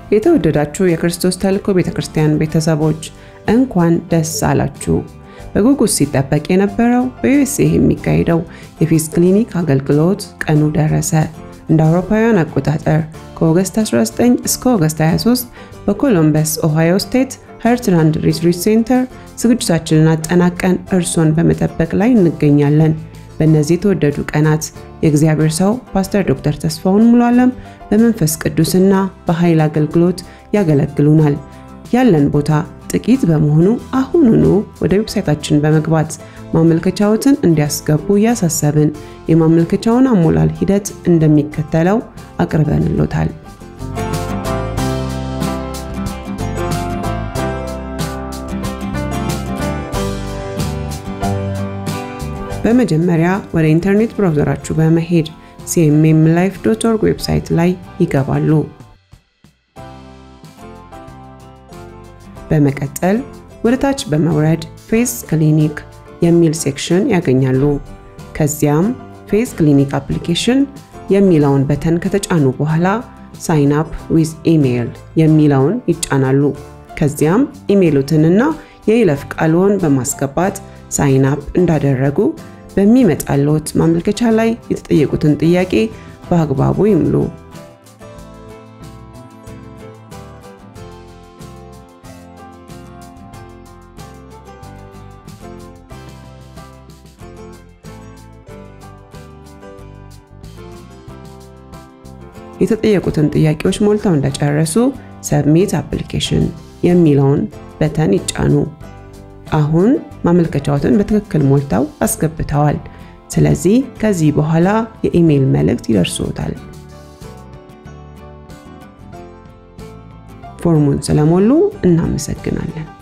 የተወደዳችሁ የክርስቶስ ተልእኮ ቤተ ክርስቲያን ቤተሰቦች እንኳን ደስ አላችሁ። በጉጉት ሲጠበቅ የነበረው በዩኤስኤ የሚካሄደው የፌስ ክሊኒክ አገልግሎት ቀኑ ደረሰ። እንደ አውሮፓውያን አቆጣጠር ከኦገስት 19 እስከ ኦገስት 23 በኮሎምበስ ኦሃዮ ስቴት ሀርትላንድ ሪትሪት ሴንተር ዝግጅታችንን አጠናቀን እርሶን በመጠበቅ ላይ እንገኛለን። በእነዚህ የተወደዱ ቀናት የእግዚአብሔር ሰው ፓስተር ዶክተር ተስፋውን ሙሉ ዓለም በመንፈስ ቅዱስና በኃይል አገልግሎት ያገለግሉናል። ያለን ቦታ ጥቂት በመሆኑ አሁኑኑ ወደ ዌብሳይታችን በመግባት ማመልከቻዎትን እንዲያስገቡ እያሳሰብን የማመልከቻውን አሞላል ሂደት እንደሚከተለው አቅርበንሎታል። በመጀመሪያ ወደ ኢንተርኔት ብራውዘራችሁ በመሄድ ሲኤምኤም ላይፍ ዶት ኦርግ ዌብሳይት ላይ ይገባሉ። በመቀጠል ወደ ታች በመውረድ ፌስ ክሊኒክ የሚል ሴክሽን ያገኛሉ። ከዚያም ፌስ ክሊኒክ አፕሊኬሽን የሚለውን በተን ከተጫኑ በኋላ ሳይን አፕ ዊዝ ኢሜይል የሚለውን ይጫናሉ። ከዚያም ኢሜይሎትንና የይለፍ ቃልዎን በማስገባት ሳይን አፕ እንዳደረጉ በሚመጣልዎት ማመልከቻ ላይ የተጠየቁትን ጥያቄ በአግባቡ ይምሉ። የተጠየቁትን ጥያቄዎች ሞልተው እንደጨረሱ ሰብሚት አፕሊኬሽን የሚለውን በተን ይጫኑ። አሁን ማመልከቻዎትን በትክክል ሞልተው አስገብተዋል። ስለዚህ ከዚህ በኋላ የኢሜይል መልእክት ይደርስዎታል። ፎርሙን ስለሞሉ እናመሰግናለን።